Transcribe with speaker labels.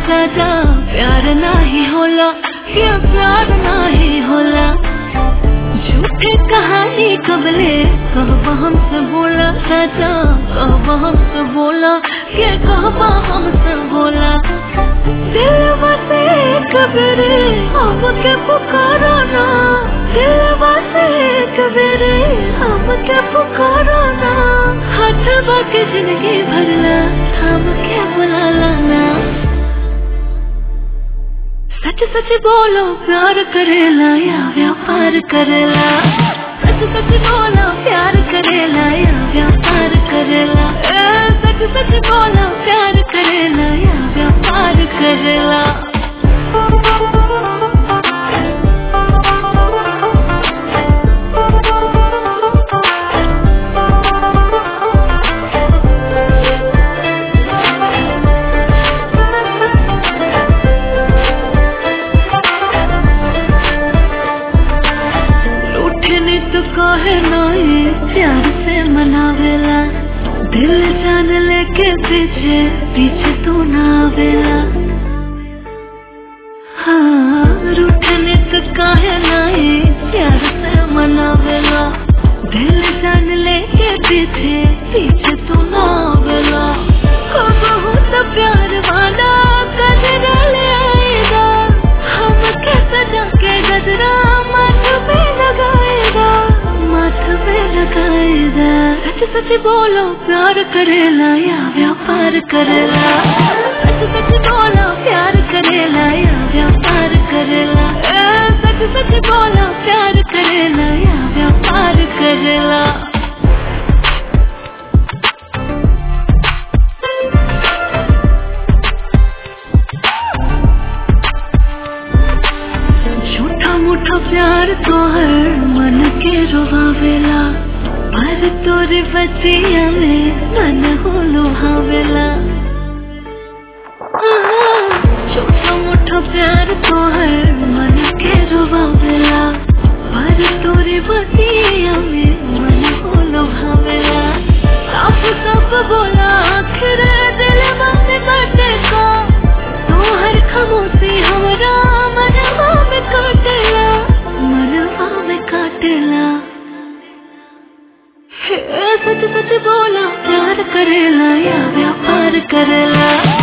Speaker 1: सजा प्यार नाही होला ये प्यार नाही होला झूठे कहानी कबले कहबा हमसे बोला सजा कहबा हमसे बोला के कहबा हमसे बोला दिल बसे कबरे हम के पुकारो ना दिल बसे कबरे हम के पुकारो ना हाथ बाके जिंदगी भरला हम के बुलाला ना सच सच बोलो प्यार करेला या व्यापार करेला सच सच बोलो प्यार करेला या व्यापार करेला ए, सच सच बोलो प्यार करेला या व्यापार करेला रूठने तो कहे नहीं प्यार से मनावेला दिल जान लेके पीछे पीछे तू ना आवेला हाँ रूठने तो कहे नहीं प्यार से मनावेला दिल जान लेके पीछे पीछे तू ना आवेला हो बहुत प्यार वाला गजरा ले आएगा हम के सजा के गजरा माथ पे लगाएगा माथ पे लगाएगा सच सच बोलो प्यार करेला या व्यापार करेला सच सच बोलो प्यार करेला या व्यापार करेला ए, सच सच बोलो प्यार करेला या व्यापार करेला झूठा मूठा प्यार तो हर मन के रुवावेला पर तोरे बचिया में मन हो लोहावेला छोटा मोटा प्यार तो हर मन के रुवावेला पर तोरे बचिया में मन हो लोहावेला साफ साफ बोला आखिर दिल मन काटे को तोहर खामोशी हमरा मनवा में काटेला मनवा में काटेला हे, सच सच बोला प्यार करेला या व्यापार करेला